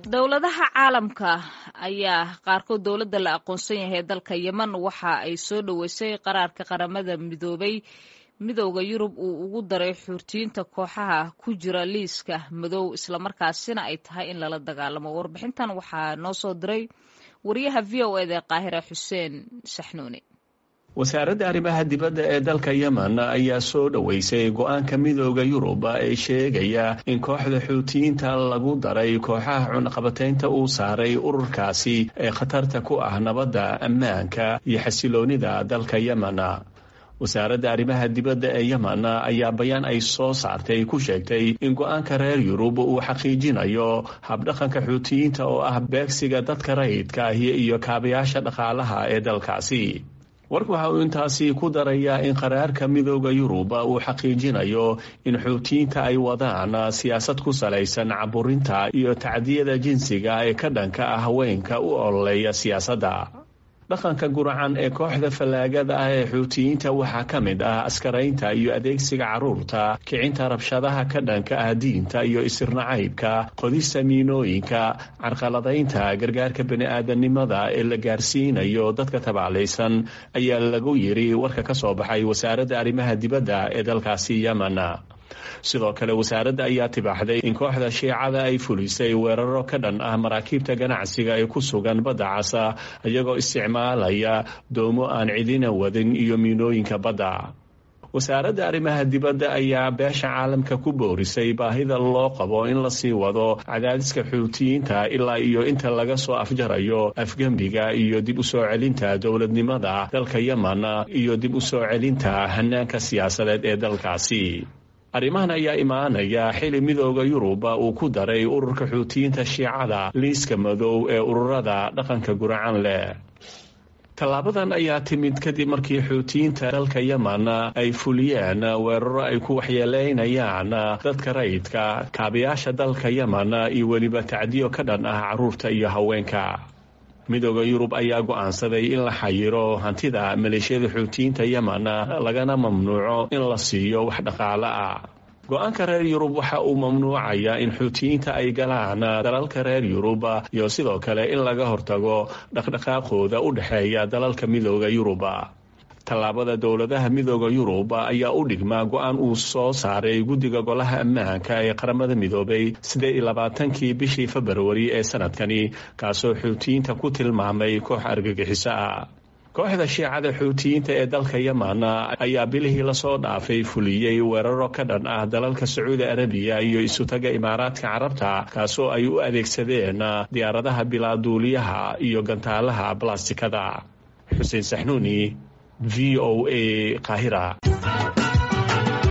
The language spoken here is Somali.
dowladaha caalamka ayaa qaarkood dowladda la aqoonsan yahay dalka yemen waxa ay soo dhoweysay qaraarka qaramada midoobay midowda yurub uu ugu daray xuurtiyiinta kooxaha ku jira liiska madow islamarkaasina ay tahay in lala dagaalamo warbixintan waxaa noo soo diray wariyaha v o eda qaahira xuseen saxnuuni wasaaradda arrimaha dibadda ee dalka yemen ayaa soo dhoweysay go-aanka midooda yurub ee sheegaya in kooxda xuutiyiinta lagu daray kooxaha cunaqabataynta uu saaray ururkaasi ee khatarta ku ah nabadda ammaanka iyo xasiloonida dalka yemen wasaaradda arrimaha dibadda ee yemen ayaa bayaan ay soo saartay ku sheegtay in go-aanka reer yurub uu xaqiijinayo habdhaqanka xuutiyiinta oo ah beegsiga dadka rayidka ahi iyo kaabayaasha dhaqaalaha ee dalkaasi warka waxa uu intaasi ku darayaa in qaraarka midooda yurub uu xaqiijinayo in xuutiyiinta ay wadaan siyaasad ku salaysan caburinta iyo tacdiyada jinsiga ee ka dhanka ah haweenka u ololeeya siyaasadda dhaqanka guracan ee kooxda fallaagada ah ee xuutiyiinta waxaa ka mid ah askaraynta iyo adeegsiga carruurta kicinta rabshadaha ka dhanka ah diinta iyo isirnacaybka qodista miinooyinka carqaladaynta gargaarka bani-aadanimada ee la gaarsiinayo dadka tabaclaysan ayaa lagu yiri warka ka soo baxay wasaaradda arrimaha dibadda ee dalkaasi yemen sidoo kale wasaaradda ayaa tibaaxday in kooxda shiicada ay fulisay weeraro ka dhan ah maraakiibta ganacsiga ee ku sugan badda casa iyagoo isticmaalaya doomo aan cidina wadin iyo miinooyinka badda wasaaradda arrimaha dibadda ayaa beesha caalamka ku boorisay baahida loo qabo in lasii wado cadaadiska xuutiyiinta ilaa iyo inta laga soo afjarayo afgembiga iyo dib u soo celinta dowladnimada dalka yemen iyo dib u soo celinta hanaanka siyaasadeed ee dalkaasi arrimahan ayaa imaanaya xili midooda yurub uu ku daray ururka xuutiyiinta shiicada liiska madow ee ururada dhaqanka guracan leh tallaabadan ayaa timid kadib markii xuutiyiinta dalka yemen ay fuliyeen weeraro ay ku waxyeeleynayaan dadka rayidka kaabayaasha dalka yemen iyo weliba tacdiyo ka dhan ah carruurta iyo haweenka midooda yurub ayaa go-aansaday in la xayiro hantida maleeshiyada xuutiyiinta yemen lagana mamnuuco in la siiyo wax dhaqaale ah go-aanka reer yurub waxa uu mamnuucayaa in xuutiyiinta ay galaan dalalka reer yurub iyo sidoo kale in laga hortago dhaqdhaqaaqooda u dhexeeya dalalka midooda yurub tallaabada dowladaha midooda yurub ayaa u dhigmaa go-aan uu soo saaray guddiga golaha ammaanka ee qaramada midoobay siddeed iyo labaatankii bishii februari ee sanadkani kaasoo xuutiyiinta ku tilmaamay koox argagixiso ah kooxda shiicada xuutiyiinta ee dalka yemen ayaa bilihii lasoo dhaafay fuliyey weeraro ka dhan ah dalalka sacuudi arabiya iyo isutaga imaaraadka carabta kaasoo ay u adeegsadeen diyaaradaha bilaaduuliyaha iyo gantaalaha balastikada xuseen saxnuuni v o a qaahira